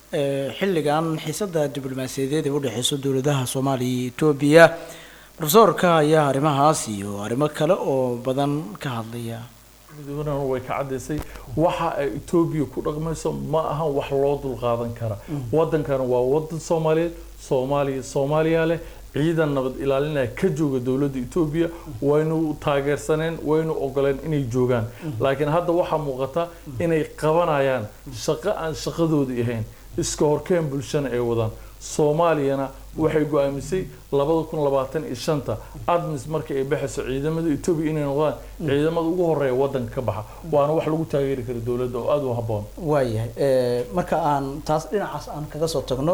xilligan xiisada diblomaasiyadeed ee udhexeyso dowladaha soomaaliya iyo etoobiya profesorka ayaa arrimahaas iyo arrimo kale oo badan ka hadlaya midoobana way ka cadaysay waxa ay etoobiya ku dhaqmayso ma ahan wax loo dulqaadan kara wadankana waa wadan soomaaliyeed soomaaliya soomaaliya leh ciidan nabad ilaalinaya ka jooga dowladda etoobiya waynu taageersaneen waynu ogoleen inay joogaan laakiin hadda waxaa muuqata inay qabanayaan shaqo aan shaqadoodii ahayn iska horkeen bulshana ay wadaan soomaaliyana waxay go-aamisay labada kun labaatan iyo shanta admis markii ay baxayso ciidamada etoobiya inay noqdaan ciidamada ugu horeeya wadanka ka baxa waana wax lagu taageeri kara dowladda oo aada u habboon waayahay Eh, marka aan taas dhinacaas aan kaga soo tagno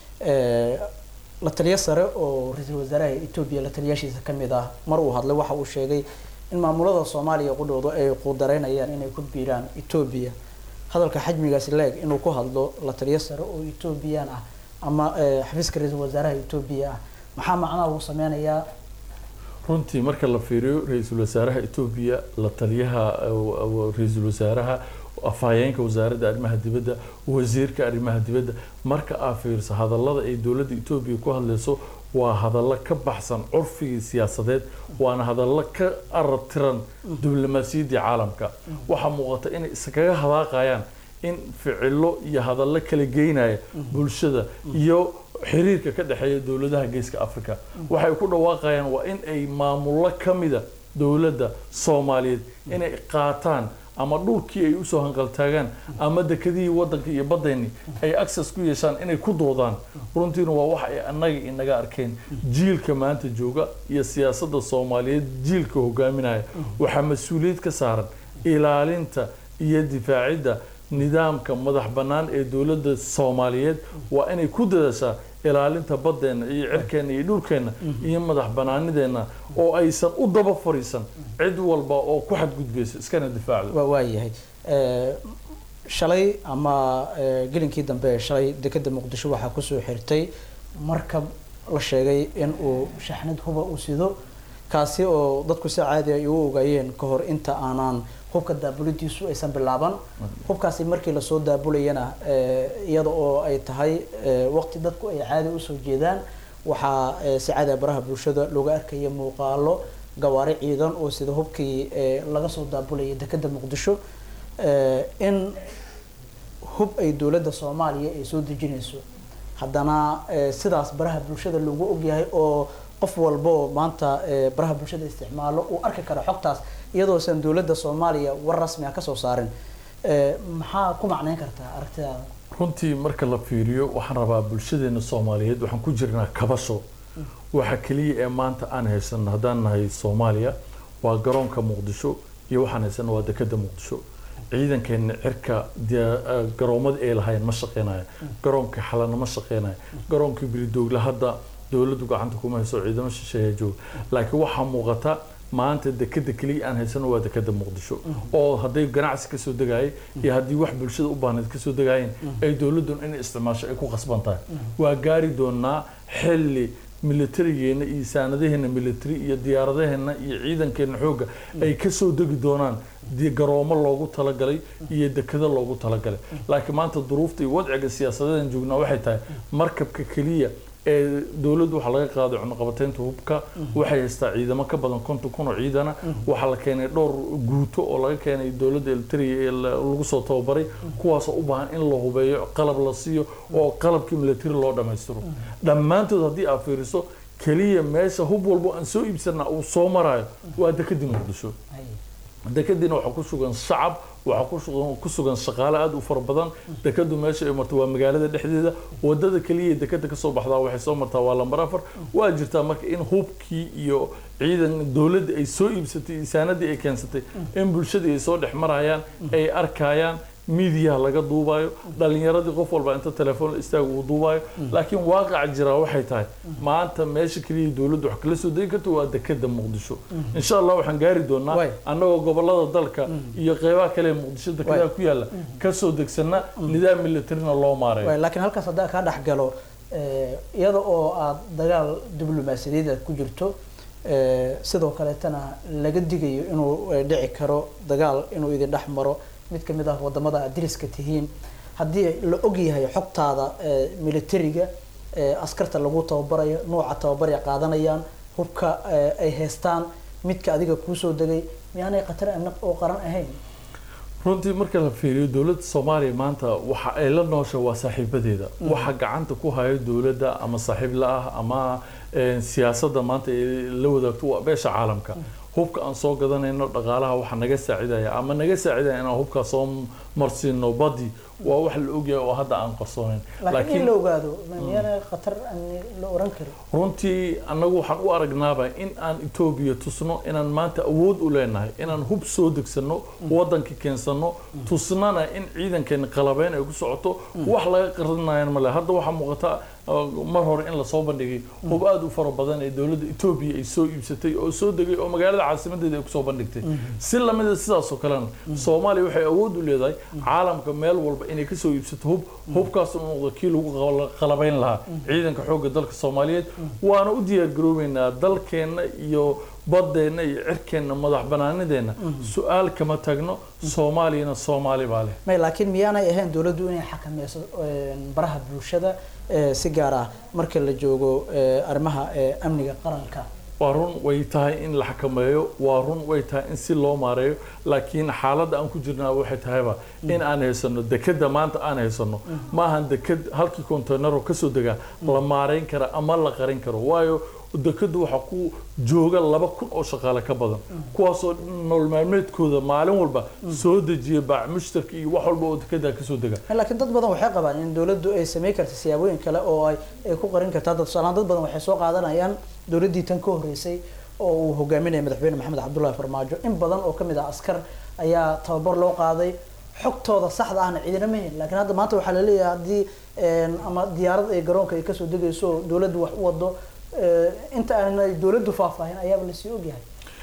eh, la taliyo sare oo ra-iisul wasaaraha etoobiya la taliyaashiisa ka mid ah mar uu hadlay waxa uu sheegay in maamulada soomaaliya qudhooda ay quudareynayaan inay ku biiraan etoobiya hadalka xajmigaasi leeg inuu ku hadlo la taliyo sare oo etoobiyaan ah ama eh, xafiiska ra-iisul wasaaraha etoobiya ah maxaa macnaha uu sameynayaa runtii marka la fiiriyo ra-iisul wasaaraha etoobiya la taliyaha uh, ra-iisul wasaaraha afhayeenka wasaaradda arrimaha dibadda wasiirka arrimaha dibadda marka aad fiiriso hadallada ay dowladda etoobiya ku hadlayso waa hadallo ka baxsan curfigii siyaasadeed waana hadallo ka aratiran diblomaasiyaddii caalamka waxaa muuqata inay iskaga hadaaqayaan in ficilo iyo hadallo kala geynaya bulshada iyo xiriirka ka dhexeeya dowladaha geeska africa waxay ku dhawaaqayaan waa in ay maamullo ka mida dowladda soomaaliyeed inay qaataan ama dhulkii ay usoo hanqaltaagaan ama dekadihii wadanka iyo baddeeni ay access ku yeeshaan inay ku doodaan runtiina waa wax ay annaga inaga arkeen jiilka maanta jooga iyo siyaasadda soomaaliyeed jiilka hogaaminaya waxaa mas-uuliyad ka saaran ilaalinta iyo difaacidda nidaamka madax bannaan ee dowladda soomaaliyeed waa inay ku dadaashaa ilaalinta baddeenna iyo cirkeenna iyo dhulkeenna iyo madax bannaanideenna oo aysan u daba fariisan cid walba oo ku xadgudbayso iskana difaacdo waa waayahay Eh, shalay ama eh, gelinkii dambe ee shalay dekeda muqdisho waxaa kusoo xirtay markab la sheegay in uu shaxnad huba u sido kaasi oo dadku si caadi ay u ogaayeen ka hor inta aanaan hubka daabulidiisu aysan bilaaban hubkaasi markii lasoo daabulayana eh, iyada oo ay tahay eh, waqti dadku ay caadi usoo jeedaan waxaa eh, si caadi ah baraha bulshada looga arkaya muuqaalo gawaari ciidan oo sida hubkii eh, laga soo daabulayay dekeda muqdisho eh, in hub ay dowladda soomaaliya ay soo dejinayso haddana eh, sidaas baraha bulshada loogu ogyahay oo qof walba oo maanta eh, baraha bulshada isticmaalo uu arki karo xogtaas iyadoosan dowladda soomaaliya war rasmi ah kasoo saarin Eh, maxaa ku macneyn kartaa aragtidaada runtii marka la fiiriyo waxaan rabaa bulshadeena soomaaliyeed waxaan ku jirnaa kabasho waxa keliya ee maanta aan haysan haddaan nahay soomaaliya waa garoonka muqdisho iyo waxaan haysan waa dekeda muqdisho ciidankeena cirka dee, eh, garoomada ay lahayn ma shaqeynaya garoonka xalana ma shaqeynaya garoonka biridoogla hadda dowladdu gacanta kuma hayso ciidamo shisheeya jooga laakiin waxaa muuqata maanta dekeda keliya aan haysano waa dekeda muqdisho oo hadday ganacsi kasoo degayay iyo haddii wax bulshada u baahneed kasoo degayeen ay dowladun inay isticmaasho ay ku qasban tahay waa gaari doonaa xilli militarigeena iyo saanadaheena military iyo diyaaradaheena iyo ciidankeena xoogga ay kasoo degi doonaan di- garoomo loogu talagalay iyo dekado loogu talagalay laakiin maanta duruufta iyo wadciga siyaasadeedan joognaa waxay tahay markabka keliya ee dowladdu waxaa laga qaaday cunaqabateynta hubka waxay haystaa ciidamo ka badan konton kun oo ciidana waxaa la keenay dhowr guuto oo laga keenay dowladda elitariya ee la- lagu soo tababaray kuwaasoo u baahan in la hubeeyo qalab la siiyo oo qalabkii military loo dhammaystiro dhammaantood haddii aad fiiriso keliya meesha hub walbo aan soo iibsana uu soo marayo waa dekadii muqdisho dekadiina waxaa ku sugan shacab waxaa ku sugan- ku sugan shaqaale aada u fara badan dekadu meesha ay marto waa magaalada dhexdeeda wadada keliya ee dekada kasoo baxdaa waxay soo martaa waa lambar afar waa jirtaa marka in hubkii iyo ciidan dowladda ay soo iibsatay isaanadii ay keensatay in bulshadii ay soo dhex marayaan ay arkayaan miidiyaha laga duubayo dhalinyaradii qof walba inta telefoon la istaaga uu duubayo laakiin waaqaca jiraa waxay tahay maanta meesha keliya dowladdu wax kala soo degi karto waa dekada muqdisho insha allah waxaan gaari doonaa annagoo gobolada dalka iyo qeybaha kale ee muqdisho dekedaha ku yaala kasoo degsana nidaam militarina loo maareeyo Waay, laakiin halkaas haddaa kaa dhex galo eh, iyada oo aad dagaal diblomaasiyadeed aad ku jirto eh, sidoo kaleetana laga digayo inuu eh, dhici karo dagaal inuu idin dhex maro mid ka mid ah wadamada aad deriska tihiin haddii la og yahay xogtaada eh, militariga eh, askarta lagu tababarayo nooca tababar ay qaadanayaan hubka eh, ay haystaan midka adiga kuusoo degay miyaanay khatar amni oo qaran ahayn runtii marka la fiiriyo dowladda soomaaliya maanta waxa ay la noosha waa saaxiibadeeda Mm. waxa gacanta ku hayo dowladda ama saaxiib la ah ama eh, siyaasadda maanta ay la wadaagto waa beesha caalamka hubka aan soo gadanayno dhaqaalaha waxa naga saacidaya ama naga saacidaya inaan hubkaa soo marsiino badii waa wax la ogyahay oo hadda aan qarsoonayn laakiin in la ogaado miyaana khatar amni la oran karin runtii annagu waxaan u aragnaaba in aan etoobiya tusno inaan maanta awood u leenahay inaan hub soo degsano waddanka keensano tusnana in ciidankeena qalabeyn ay ku socoto wax laga qarinayan male hadda waxaa muuqata mar hore in lasoo bandhigay hub aada u fara badan ee dowladda etoobiya ay soo iibsatay oo soo degay oo magaalada caasimadeeda ay kusoo bandhigtay si lamida sidaasoo kalena soomaaliya waxay awood u leedahay caalamka meel walba inay kasoo iibsato hub hubkaasna u noqdo kii lagu qalabayn lahaa ciidanka xoogga dalka soomaaliyeed waana u diyaar garoobeynaa dalkeenna iyo badeenna iyo cirkeenna madax banaanideenna su-aal kama tagno soomaaliyana soomaali baa leh may laakiin miyaanay ahayn dowladdu inay xakameyso baraha bulshada si gaar ah marka la joogo arrimaha amniga qaranka waa run way tahay in la xakameeyo waa run way tahay in si loo maareeyo laakiin xaaladda aan ku jirnaa waxay tahayba in aan haysano dekeda maanta aan haysano maahan deked halkii containero kasoo degaa la maareyn kara ama la qarin karo waayo dekadu waxaa ku jooga laba kun oo shaqaale ka badan kuwaasoo nolol maalmeedkooda maalin walba soo dejiya baac mushtarka iyo wax walba oo dekedaa kasoo dega laakiin dad badan waxay qabaan in dowladdu ay sameyn karta siyaabooyin kale oo ay ay ku qarin kartaa dad tusaalahaan dad badan waxay soo qaadanayaan dowladdii tan ka horreysay oo uu hogaaminaya madaxweyne maxamed cabdullaahi farmaajo in badan oo kamid ah askar ayaa tababar loo qaaday xogtooda saxda ahna ciidina ma helin laakiin hadda maanta waxaa la leeyahay haddii ama diyaarad ay garoonka ay kasoo degayso oo dowladdu wax u wado inta aanay dowladdu faahfaahin ayaaba lasii ogyahay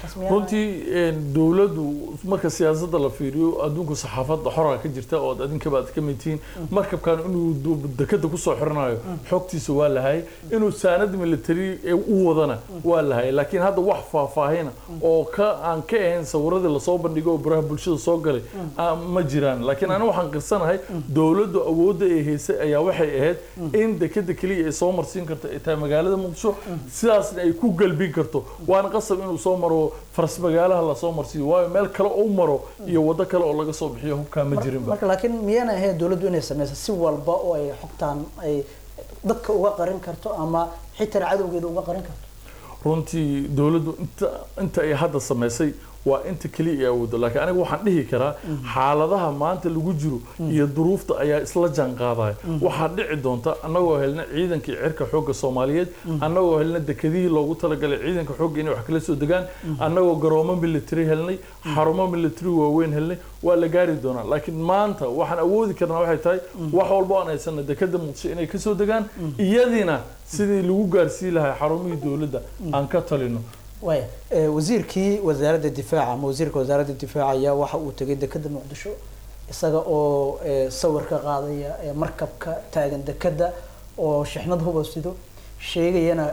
runtii dowladdu marka siyaasadda la fiiriyo adduunka saxaafadda xoraa ka jirta oo adinkaba aad ka mid tihiin markabkan inuu dekada kusoo xiranayo xogtiisa waa lahay inuu saanad military u wadana waa lahay laakiin hadda wax faahfaahina oo ka aan ka ahayn sawiradii lasoo bandhigo oo baraha bulshada soo galay ma jiraan laakiin aniga waxaan qirsanahay dowladdu awoodda ay haysay ayaa waxay ahayd in dekada keliya ay soo marsiin karto ay tahay magaalada muqdisho sidaasna ay ku galbin karto waana qasab inuu soo maro faras magaalaha lasoo marsiiyo waayo meel kale u maro iyo wado kale oo laga soo bixiyo hubkaa ma jirinba marka laakiin miyaana ahayn dowladdu inay sameyso si walba oo ay xogtaan ay dadka uga qarin karto ama xitaa cadowgeeda uga qarin karto runtii dowladdu inta inta ay hadda samaysay waa inta keliya ay awoodo laakiin aniga waxaan dhihi karaa xaaladaha maanta lagu jiro iyo duruufta ayaa isla jaan qaadaya waxaa dhici doonta annagoo helna ciidankii cirka xoogga soomaaliyeed annagoo helna dekedihii loogu talagalay ciidanka xoogga inay wax kala soo degaan annagoo garoomo military helnay xarumo military waaweyn helnay waa la gaari doonaa laakiin maanta waxaan awoodi karnaa waxay tahay wax walbo aan haysana dekeda muqdisho inay kasoo degaan iyadiina sidii lagu gaarsiin lahaa xarumihii dowladda aan ka talino waya wasiirkii wasaaradda difaaca ama wasiirka wasaaradda difaaca ayaa waxa uu tegay dekeda muqdisho isaga oo sawir ka qaadaya markabka taagan dekeda oo shixnad huba sido sheegayana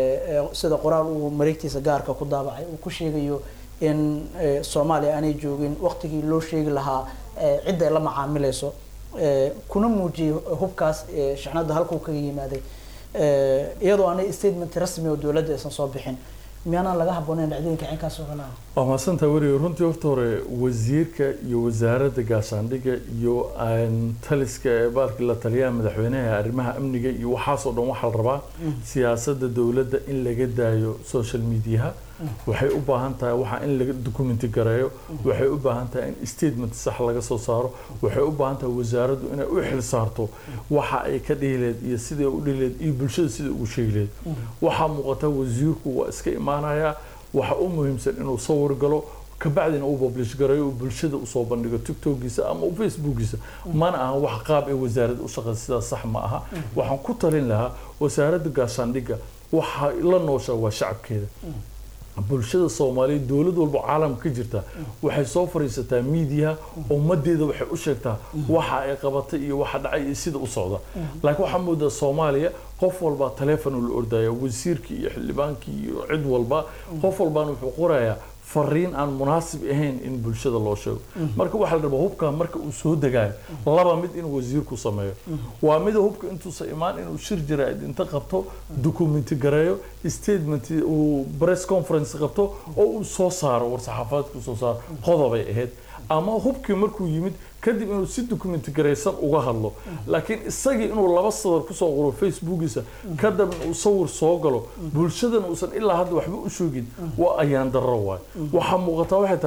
sida qoraal uu mareegtiisa gaarka ku daabacay uu ku sheegayo in soomaaliya aanay joogin waqtigii loo sheegi lahaa cidda ay la macaamilayso kuna muujiyay hubkaas shixnadda halkuu kaga yimaaday iyadoo aanay statement rasmi oo dowladda aysan soo bixin miyaanaan laga habboonayn dhacdooyinka cinkaas oo kale ah waa mahadsantaa weriga runtii horta hore wasiirka iyo wasaaradda gaashaandhigga iyo taliska ee baalkii la taliyaha madaxweynaha arrimaha amniga iyo waxaasoo dhan waxaa la rabaa siyaasadda dowladda in laga daayo social mediaha waxay u baahan tahay waxaa in laga documenti gareeyo waxay u baahan tahay in statement sax laga soo saaro waxay u baahan tahay wasaaraddu inay u xil saarto waxa ay ka dhihi leed iyo siday u dhihi leed iyo bulshada sida ugu sheegi leed waxaa muuqata wasiirku waa iska imaanayaa waxa u muhiimsan inuu sawir galo kabacdina uu publish gareeyo uu bulshada usoo bandhigo tiktokiisa ama facebookiisa mana aha wax qaab ee wasaaradda u shaqeysa sidaas sax ma aha waxaan ku talin lahaa wasaaradda gaashaandhigga waxa la nooshaa waa shacabkeeda bulshada soomaaliyeed dowlad walba caalamka ka jirta waxay soo fariisataa miidiyaha ummadeeda waxay u sheegtaa waxa ay qabatay iyo waxa dhacay iyo sida u socda laakiin waxaa moodaa soomaaliya qof walba taleefon la ordaya wasiirkii iyo xildhibaankii iyo cid walba qof walbana wuxuu qorayaa fariin aan munaasib ahayn in bulshada loo sheego marka waxaa la rabaa hubka marka uu soo degaayo laba mid inuu wasiirku sameeyo waa mida hubka intuusa imaan inuu shir jaraa'id inta qabto documenti gareeyo statement uu press conference qabto oo uu soo saaro war saxaafadeedku soo saaro qodobay ahayd ama hubkii markuu yimid kadib inuu si documenti garaysan uga hadlo laakiin isagii inuu laba sawir kusoo qoro facebookiisa kadib uu sawir soo galo bulshadana uusan ilaa hadda waxba u sheegin waa ayaan darro waay waxaa muuqataa waxay tahay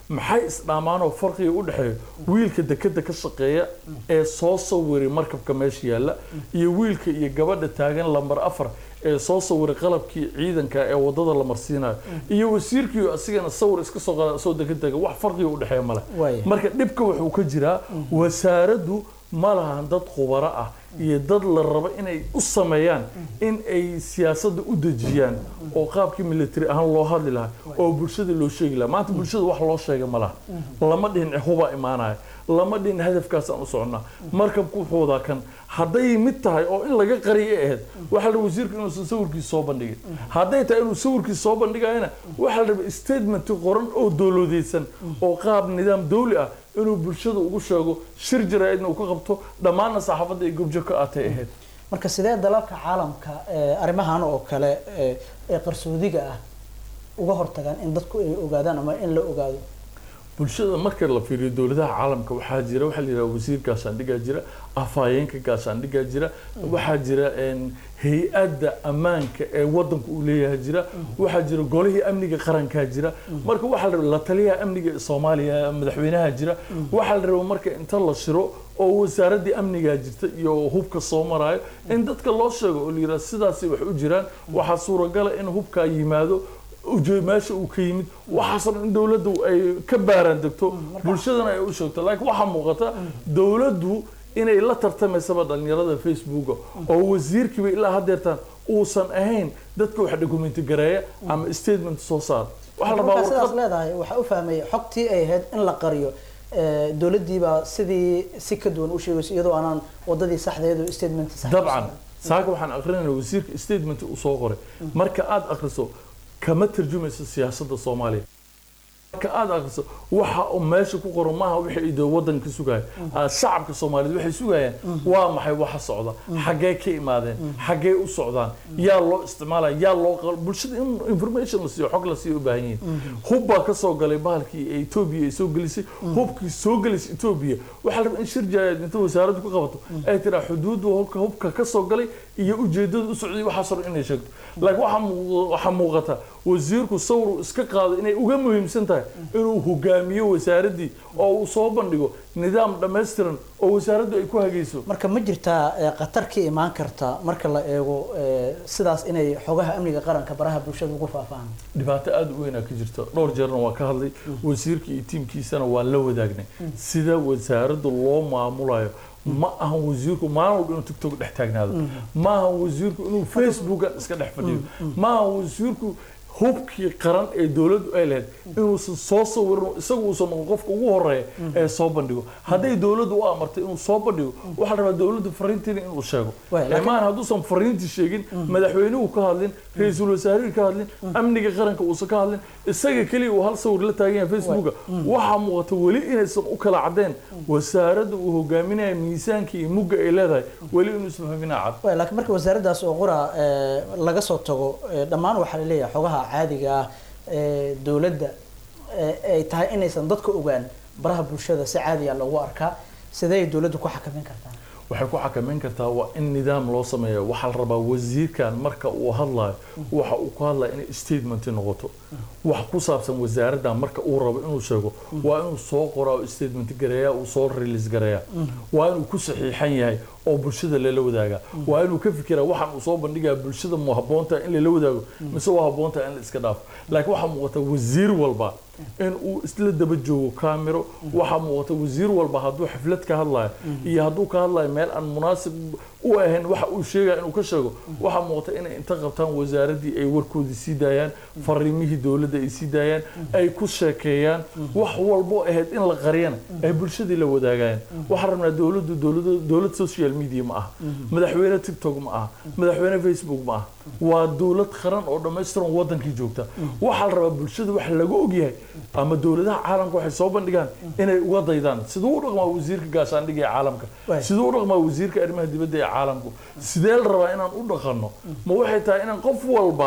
maxay isdhaamaanoo farqiga u dhexeeya wiilka dekeda ka shaqeeya ee soo sawiray markabka meesha yaalla iyo wiilka iyo gabadha taagan lambar afar ee soo sawiray qalabkii ciidanka ee wadada la marsiinayo iyo wasiirkii asigana sawir iska soo qaada soo dega dega wax farqiga u dhexeeya male Waaya. marka dhibka wuxuu ka jiraa wasaaraddu ma lahan dad khubaro ah iyo dad la rabo inay u sameeyaan in ay siyaasadda u dejiyaan oo qaabkii military ahaan loo hadli lahaa oo bulshada loo sheegi lahaa maanta bulshada wax loo sheega ma laha lama dhihin hubaa imaanaya lama dhihin hadafkaasaan u soconnaa markabku wuxuu wadaa kan hadday mid tahay oo in laga qariyo ay ahayd waxaa la rabay wasiirka inuusan sawirkiisa soo bandhigin hadday tahay inuu sawirkiisa soo bandhigayana waxaa la rabay statement qoran oo dowladeysan oo qaab nidaam dawli ah inuu bulshada ugu sheego shir jaraa'idna uu ka qabto dhammaanna saxaafadda ay gobjo ka aatay ahayd marka sidee dalalka caalamka ee arrimahan oo kale ee ee qarsoodiga ah uga hortagaan in dadku ay ogaadaan ama in la ogaado bulshada marka la fiiriyo dowladaha caalamka waxaa jira waxaa la yidhaha wasiir gaashaandhigaa jira afhayeenka gaashaandhigaa jira waxaa jira een, hay-adda ammaanka ee wadanku uu leeyahay jira waxaa jira golihii amniga qarankaa jira marka waxaa la rabaa la taliyaha amniga ee soomaaliya madaxweynaha jira waxaa la rabaa marka inta la shiro oo wasaaraddii amnigaa jirta iyo hubka soo maraayo in dadka loo sheego oo la yidhaha sidaasay wax u jiraan waxaa suuragala in hubkaa yimaado uje- meesha uu ka yimid waxaasoo dhan in dowladdu ay ka baaraan degto bulshadana ay u sheegto laakiin waxaa muuqata dowladdu inay la tartamaysaba dhalinyarada facebooka oo wasiirkiiba ilaa haddeertaan uusan ahayn dadka wax dokumenti gareeya ama statement soo saar waxaa la rabaa markaa sidaas warqad leedahay waxaa u fahmay xogtii ay ahayd in la qariyo ee, dowladdiibaa sidii si ka duwan u sheegayso iyadoo aanan wadadii saxdeedu statement sax dabcan saaka waxaan aqrinaynaa wasiirka statement uu soo qoray marka aad akhriso kama tarjumayso siyaasadda soomaaliya marka aad akhriso waxa uu meesha ku qoran maaha wixii ay dee wadanka sugaya Ah, shacabka soomaaliyeed waxay sugayaan waa maxay waxa socda xaggee ka imaadeen xaggee u socdaan yaa loo isticmaalaya yaa loo qal- bulshada in information la siiyo xog la siiyo u baahan yihiin hub baa ka soo galay bahalkii ee etoobiya ay soo gelisay hubkii soo gelisay etoobiya waxaa la rabaa in shir jaayaad inta wasaaraddu ka qabato ay tiraa xuduudda hubka hubka ka soo galay iyo ujeedada u socday waxaasoo dhan inay sheegto laakiin waxaa muu- waxaa muuqata wasiirku sawir uu iska qaado inay uga muhiimsan tahay inuu hogaamiyo wasaaraddii oo uu soo bandhigo nidaam dhammaystiran oo wasaaraddu ay ku hagayso marka ma jirtaa ee, khatar ka imaan karta marka la eego ee, sidaas inay xogaha amniga qaranka baraha bulshada ugu faafaan dhibaato aada u weynaa ka jirta dhowr jeerna waa ka hadlay wasiirka iyo tiimkiisana waa la wadaagnay sida wasaaradda loo maamulayo ma ahan wasiirku maalin walba inuu tiktok dhex taagnaado ma ahan wasiirku inuu facebookan iska dhex fadhiyo ma ahan wasiirku hubkii qaran ee dowladdu ay lahayd inuusan soo sawirin isagu uusan noqon qofka ugu horeeya ee soo bandhigo hadday dowladdu u amartay inuu soo bandhigo waxaa la rabaa dowladdu fariintiina inuu sheego Waay, laakiin- maan hadduusan fariintii sheegin madaxweynuhu ka hadlin ra-iisul wasaarihii ka hadlin amniga qaranka uusan ka hadlin isaga keliya uu hal sawir la taagan yahay facebooka waxaa muuqata weli inaysan u kala cadeen wasaaradda uu hogaaminaya miisaanka iyo mugga ay leedahay weli inuu isfahminaa cad Waay, laakiin marka wasaaraddaas oo qura ee, laga soo tago ee, dhammaan waxaa la leeyahay xogaha caadiga ah ee dowladda ee ay tahay inaysan dadka ogaan baraha bulshada si caadiya loogu arkaa sidee dowladdu ku xakamin kartaa waxay ku xakameyn kartaa waa in nidaam loo sameeyo waxaa la rabaa wasiirkan marka uu hadlayo waxa uu ku hadlaya inay statement noqoto wax ku saabsan wasaaraddan marka uu rabo inuu sheego waa inuu soo qoraa oo statement gareeyaa uu soo release gareeyaa waa inuu ku saxiixan yahay oo bulshada lala wadaagaa waa inuu ka fikiraa waxaan uu soo bandhigaa bulshada mu habboontaha in lala wadaago mise waa habboontaha in la iska dhaafo laakiin waxaa muuqata wasiir walba in uu isla daba joogo kaamiro waxaa muuqata wasiir walba hadduu xaflad ka hadlayo iyo hadduu ka hadlayo meel aan munaasib u ahayn waxa uu sheegaya inuu ka sheego waxaa muuqata inay inta qabtaan wasaaraddii ay warkoodii sii daayaan fariimihii dowladda ay sii daayaan ay ku sheekeeyaan wax walbo ahayd in la qariyana ay bulshadii la wadaagayaan waxaan rabnaa dowladdu dowlada dowlad social media ma aha madaxweyne tiktok ma aha madaxweyne facebook ma aha waa dowlad qaran oo dhammaystiran wadankii joogta waxaa la rabaa bulshada waxa laga ogyahay ama dowladaha caalamka waxay soo bandhigaan inay uga daydaan siduu u dhaqmaa wasiirka gaashaandhiga ee caalamka Waay. siduu u dhaqmaa wasiirka arrimaha dibadda ee caalamku sidee la rabaa inaan u dhaqanno ma waxay tahay inaan qof walba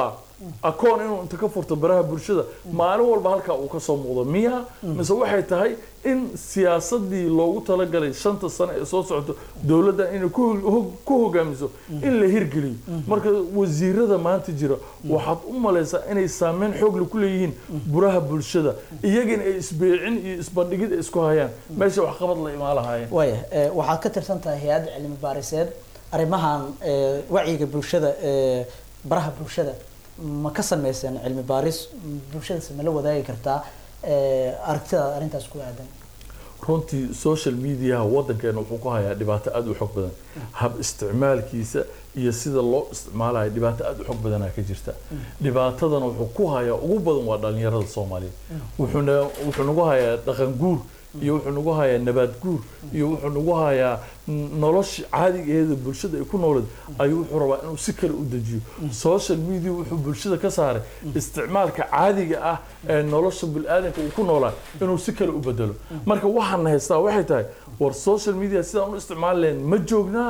akoon inuu inta ka furto baraha bulshada maalin walba halkaa uu kasoo muuqdo miya mise waxay tahay in siyaasadii loogu talagalay shanta sano ee soo socoto dowladda inay ku hog- ku hogaamiso in la hirgeliyo marka wasiirada maanta jira waxaad u malaysaa inay saameyn xoogle ku leeyihiin buraha bulshada iyagana ay isbeecin iyo isbandhigid ay isku hayaan meesha waxqabad la imaan lahaayeen waaya ee, waxaad ka tirsan tahay hay-adda cilmi baariseed arrimahan ee, wacyiga bulshada ee baraha bulshada ma ka sameyseen cilmi baaris bulshadase ma la wadaagi kartaa ee, aragtidaada arrintaas ku aadan runtii social mediaha wadankeena wuxuu ku hayaa dhibaato aada u xoog badan hab isticmaalkiisa iyo sida loo isticmaalayo dhibaato aada u xoog badanaa ka jirta dhibaatadana wuxuu ku hayaa ugu badan waa dhalinyarada soomaaliyeed wuxuuna wuxuu nagu hayaa dhaqan guur iyo wuxuu nagu hayaa nabaad guur iyo wuxuu nagu hayaa n- nolosha caadigeeda bulshada ay ku nooled ayuu wuxuu rabaa inuu si kale u dejiyo social media wuxuu bulshada ka saaray isticmaalka caadiga ah ee nolosha biniaadanka uu ku noolaa inuu si kale u bedelo marka waxaan haystaa waxay tahay war social media sidaan u isticmaali lahayn ma joognaa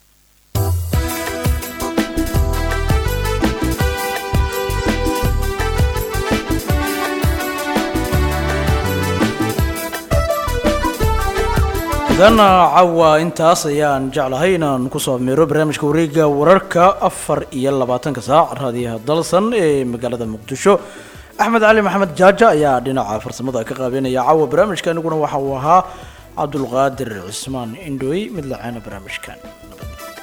idan cawa intaas ayaan jeclahay inaan kusoo miro barnaamijka wareega wararka afar iyo labaatanka saac raadiyaha dalsan ee magaalada muqdisho axmed cali maxamed jaaja ayaa dhinaca farsamada ka qaabeynaya cawa barnaamijka aniguna waxa uu ahaa cabdulqaadir cismaan indhooy mid laceena barnaamijkan